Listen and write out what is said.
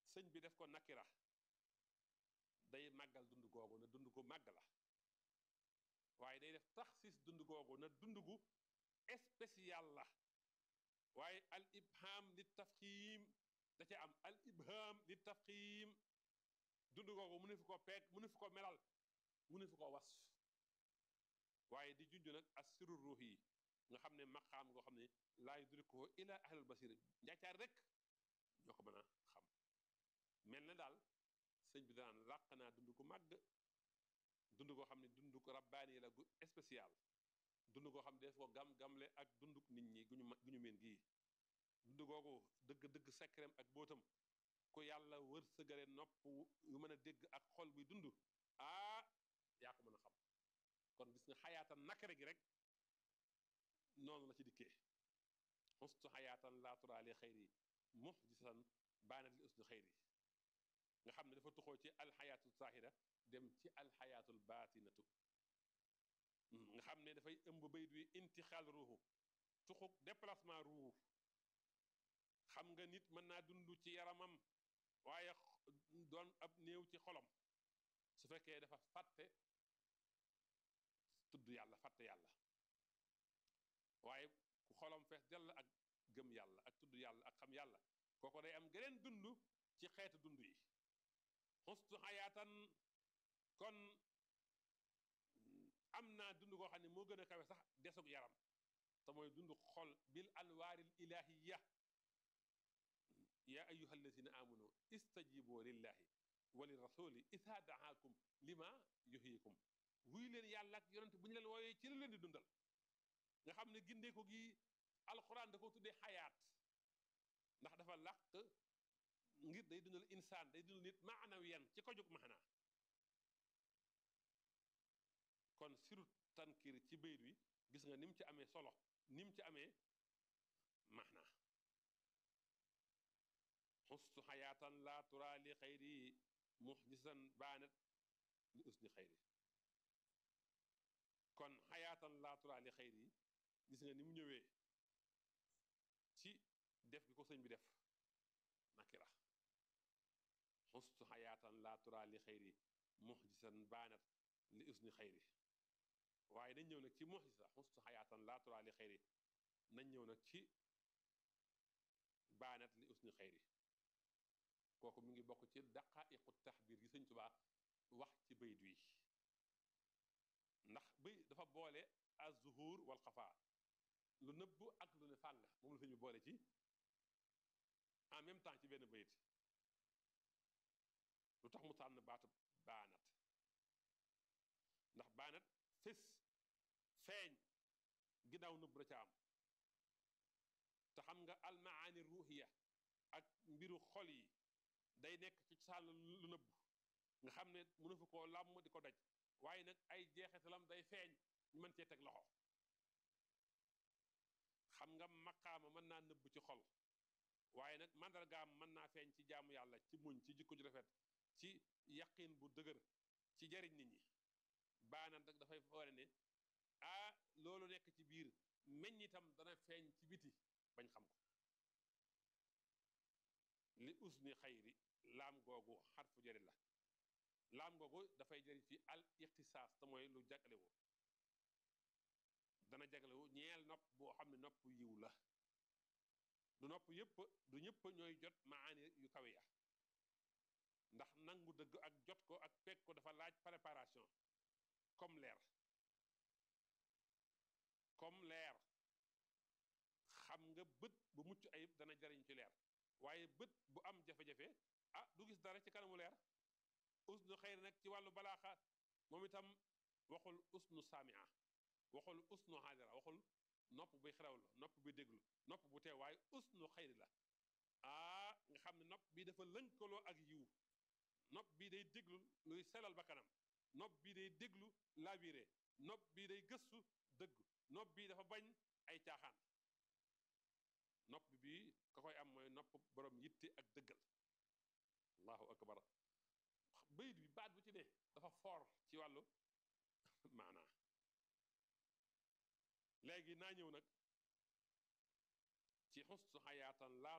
sëñ bi def ko nakira day màggal dund googu na dund gu màgg la waaye day def taxsis dund googu na dund gu spécial la waaye al ibham li tafxiim da ca am al ibham li tafxiim dund googu mu ne fi ko peeg mu ne fi ko melal mu ne fi ko was waaye di junj nag as siru ruux yi nga xam ne maqaam ngoo xam ne laa yudrikuhu ila ahlul basir njaacaar rek ñoo ko mën a xam mel na daal sëñ bi danaan làq naa dund gu màgg dund goo xam ne dund ko rabbaani la gu spécial dund goo xam ne def ko gam-gamle ak dunduk nit ñi guñu gu ñu meen gii dund googu dëgg-dëgg sekkereem ak bootam ku yàlla wër sëgale nopp yu mën a dégg ak xol buy dund ah yaa ko mën a xam kon gis nga xayaatan nakare gi rek noonu la ci dikkee xustu xayaatan laaturaali xayri muxjisan baanat li usni xayri nga xam ne dafa tuxoo ci alxayaatul zahira dem ci alxayaatul baatinatu nga xam ne dafay ëmb bayit wi intixaal ruuxu tuxuk déplacement ruux xam nga nit mën naa dund ci yaramam waaye doon ab néew ci xolam su fekkee dafa fàtte tudd yàlla fàtte yàlla waaye ku xolam fees dell ak gëm yàlla ak tudd yàlla ak xam yàlla kooko day am geneen dund ci xeetu dund yi xustu xayaatan kon am naa dund koo xam ne moo gën a kawe sax desug yaram te mooy dund xol bil anwaaril ilahiya yaa ayuha alladina amanu istajibu lillahi wa li rasuli isa daakum lima yuhyikum wuy leen yàlla ak yonent bu ñu leen wooyee ci la leen di dundal nga xam ne gindee ko gi alxuraan da ko tuddee xayaat ndax dafa làq ngir day dundal insaan day dundal nit maanawiyan ci ko jóg maanaa kon siru tankir ci bayit wi gis nga ni mu ci amee solo ni mu ci amee maanaa xustu xayaatan laa tura li xayri muxjisan baanat li usni xayri kon xayaatan laa tura li xayri gis nga ni mu ñëwee ci def gi ko sëñ bi def nakira xustu xayaatan laa tura li xayri muxjisan baanat li usni xayri waaye nañ ñëw nag ci muxjisa xustu xayaatan laa tura li xayri nañ ñëw nag ci baanat li usni xayri kooku mi ngi bokk ci daqaiqu taxbir gi sëñ Tuubaa wax ci bayit wi ndax bay dafa boole az-zuhur wal xafaa lu nëbb ak lu ne fàng moom la sëñ bi boole ci en même temps ci benn bayit lu tax mu tànn baatu baanat ndax baanat fés feeñ ginnaaw nëbb la ca am te xam nga almaani ruuxiya ak mbiru xol yi day nekk ci sàll lu nëbb nga xam ne mënu fi koo làmm di ko daj waaye nag ay jeexitalam day feeñ ñu mën cee teg loxo xam nga maqaama mën naa nëbb ci xol waaye nag mandargaam mën naa feeñ ci jaamu yàlla ci muñ ci jikko ju rafet ci yaqin bu dëgër ci jariñ nit ñi baanat nag dafay foore ne ah loolu nekk ci biir meññitam dana feeñ ci biti bañ xam ko li usni xayri laam googu xarfu jëri la laam googu dafay jëriñ fi al ixtisaas te mooy lu jaglewu dana jaglewu ñeel nopp boo xam ne nopp yiw la du nopp yëpp du ñëpp ñooy jot maani yu kawe ya ndax nangu dëgg ak jot ko ak fekk ko dafa laaj préparation comme leer comme leer xam nga bët bu mucc ayib dana jariñ ci leer waaye bët bu am jafe-jafe ah du gis dara ci kanamu leer usnu xayri nag ci wàllu balaaxa moom itam waxul usnu saamia waxul usnu xaadira waxul nopp buy xerewlu nopp buy déglu nopp bu teew waaye usnu xayri la ah nga xam ne nopp bi dafa lënkaloo ak yiw nopp bii day déglu luy selal ba kanam nopp bii day déglu labiré nopp bii day gëstu dëgg nopp bii dafa bañ ay caaxaan nopp bii ka koy am mooy nopp borom yitte ak dëggal allahu akbar bayit bi baat bu ci ne dafa foor ci wàllu maanaa léegi naa ñëw nag ci xustu xayaatan laa